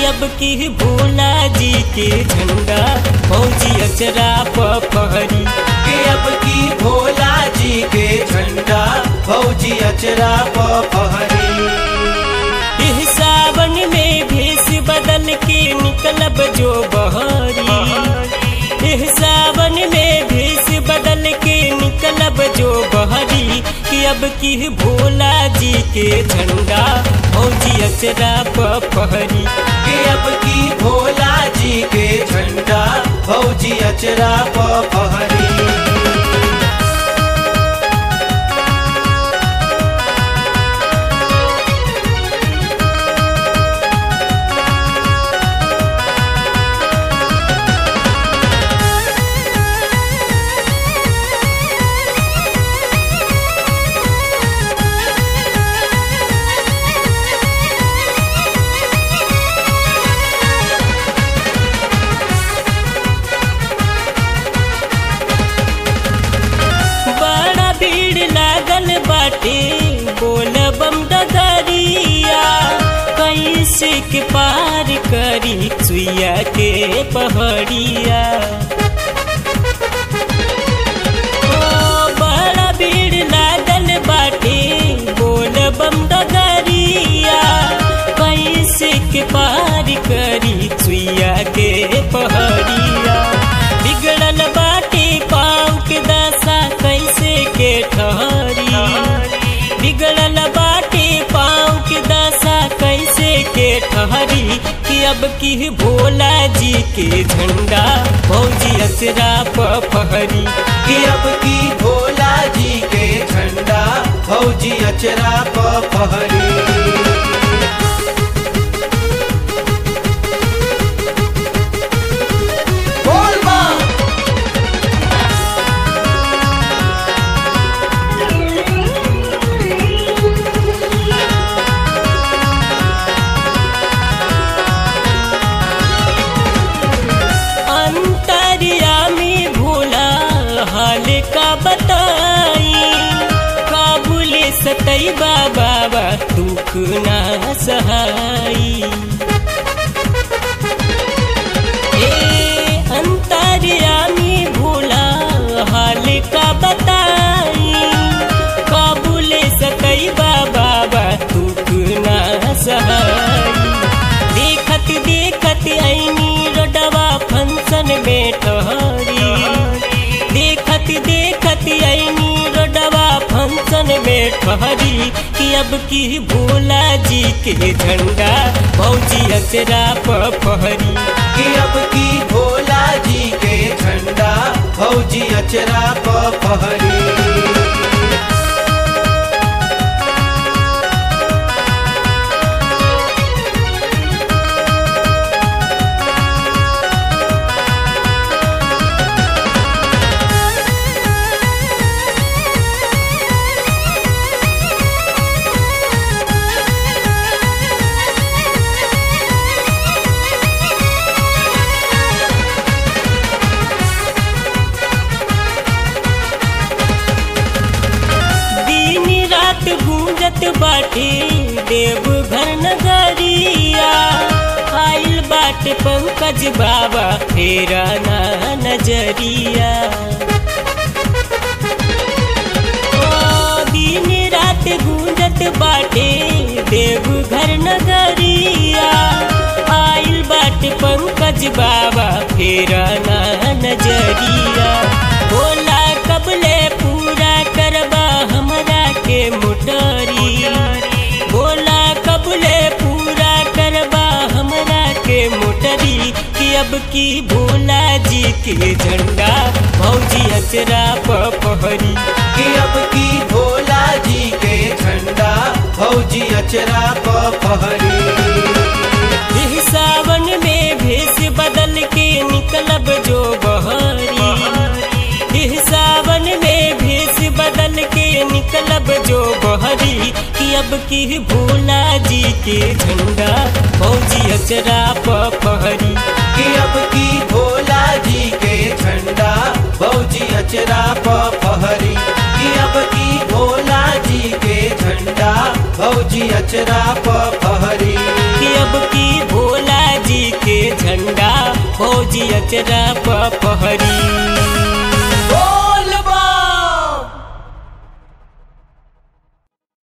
कि अब की भोला जी के झंडा फौजी अचरा पहरी कि अब की भोला जी के झंडा फौजी अचरा पहरी इह सावन में भेष बदल के निकलब जो बहरी इह सावन में भेष बदल के निकलब जो बहरी कि अब की भोला जी के झंडा फौजी अचरा पहरी कि अब की भोला जी के झंडा फौजी अचरा पहरी बड़ा भीड़ लागल बाटे बोल बम डगरिया कैसे के पार करी सुइया के पहड़िया ओ, बड़ा भीड़ लागल बाटे बोल बम डगरिया कैसे के पार करी सुइया के पहड़िया बिगड़ल बाटे पाँव के दशा कैसे के ठहरी बिगड़ल बाटे पाँव के दशा कैसे के ठहरी कि अब की भोला जी के झंडा फौजी अचरा पहरी कि अब की भोला जी के झंडा फौजी अचरा पहरी बोल बम अंतरियामी भोला हाल का बताई काबुले सतई बाबा दुख ना सहाई ए अंतरियामी भोला हाल का बताई काबुले सतई बाबा दुख ना सहाई देखत देखत ऐनी रोडवा फंक्शन में ठहरी देखत देखत ऐनी रोडवा फंक्शन में ठहरी कि अब की भोला जी के झंडा फौजी अचरा पहरी कि अब की भोला जी के झंडा फौजी अचरा पहरी दिन रात गूंजत बाटे देवघर नगरिया आइल बाटे पंकज बाबा फेरा ना नजरिया ओ दिन रात गूंजत बाटे देवघर नगरिया आइल बाटे पंकज बाबा फेरा ना नजरिया बोला कबले पूरा करबा हमरा के मोटरी बोला कबले पूरा करबा हमरा के मोटरी कि अब की भोला जी के झंडा फौजी अचरा पहरी कि अब की भोला जी के झंडा फौजी अचरा पहरी इह सावन में भेष बदल के निकलब जो बहरी इह सावन में भेष बदल के निकलब जो बहरी कि अब की भोला जी के झंडा फौजी अचरा पहरी कि अब की भोला जी के झंडा फौजी अचरा पहरी कि अब की भोला जी के झंडा फौजी अचरा पहरी कि अब की भोला भौजी अचरा पहरी